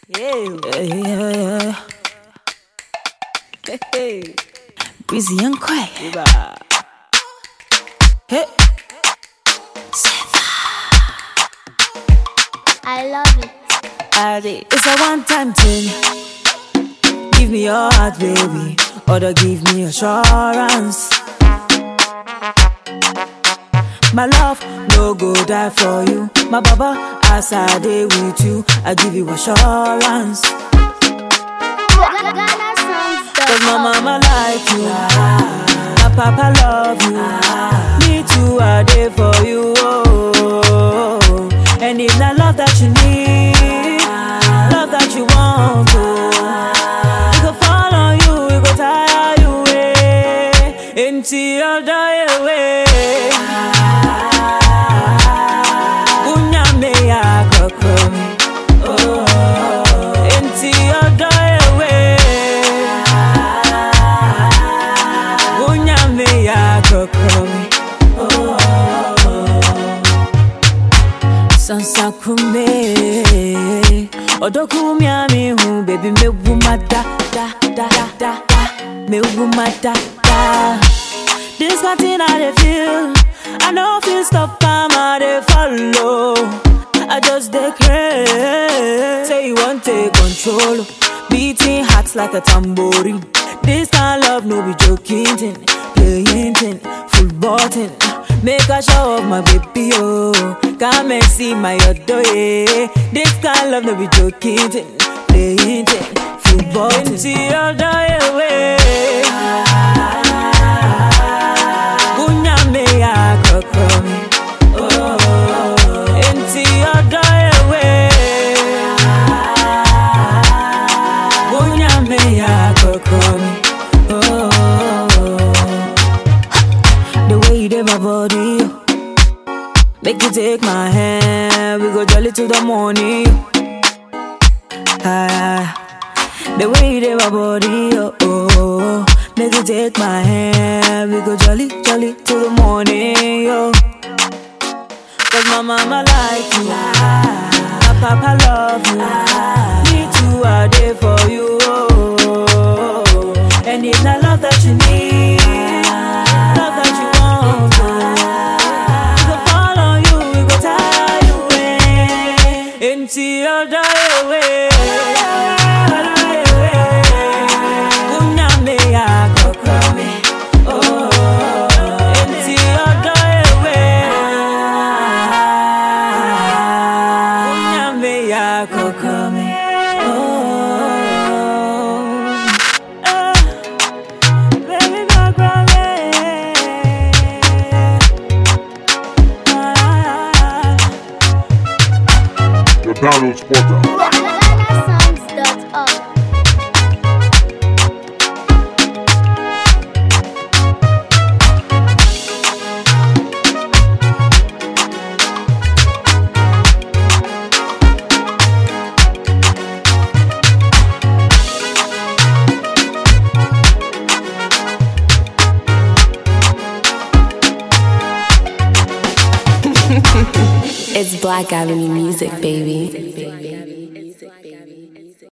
Yeah, yeah, yeah. Hey, hey. Breezy and quiet. Hey. I love it. Adi, It's a one time thing. Give me your heart, baby. Or give me assurance. My love, no go die for you. My baba, as I day with you, I give you assurance. Ghana songs. Cause my mama like you, my papa love you. Me too, I day for you. Oh. And if not love that you need, love that you want, oh. We go fall on you, we go tire you, eh. Until you die away. Unyame ya kokomi, oh. Until you die away. Unyame ya kokomi, oh. Sansa kume Odoku mi hu baby me wuma da da da da da da me wuma da da This kind thing I dey feel I know feel stop am I dey follow I just dey craze Say you want take control Beating hearts like a tambourine This kind love no be joking thing Playing thing, football thing Make a show of my baby, oh Come and see my other, yeah This kind love no be joking thing Playing thing, football thing Until you die away Bunyame ya kokomi oh Until you die away Bunyame ya kokomi oh The way you did my body, oh. make you take my hand. We go jolly to the morning. Ah, the way you did my body, oh, oh, oh. make you take my hand. We go jolly, jolly to the morning, yo. Cause my mama like you, my papa love you. Me too, I there for you. Oh, and it's not love that you need, love that you want. Oh. We go fall on you, we go tire you away until you die away. Die away. Unyame ya kokomi, oh, until you die away. Unyame ya kokomi, oh, ah, baby kokomi. Ah. The download spotter. GhanaSongs.org. It's Black Avenue music, baby.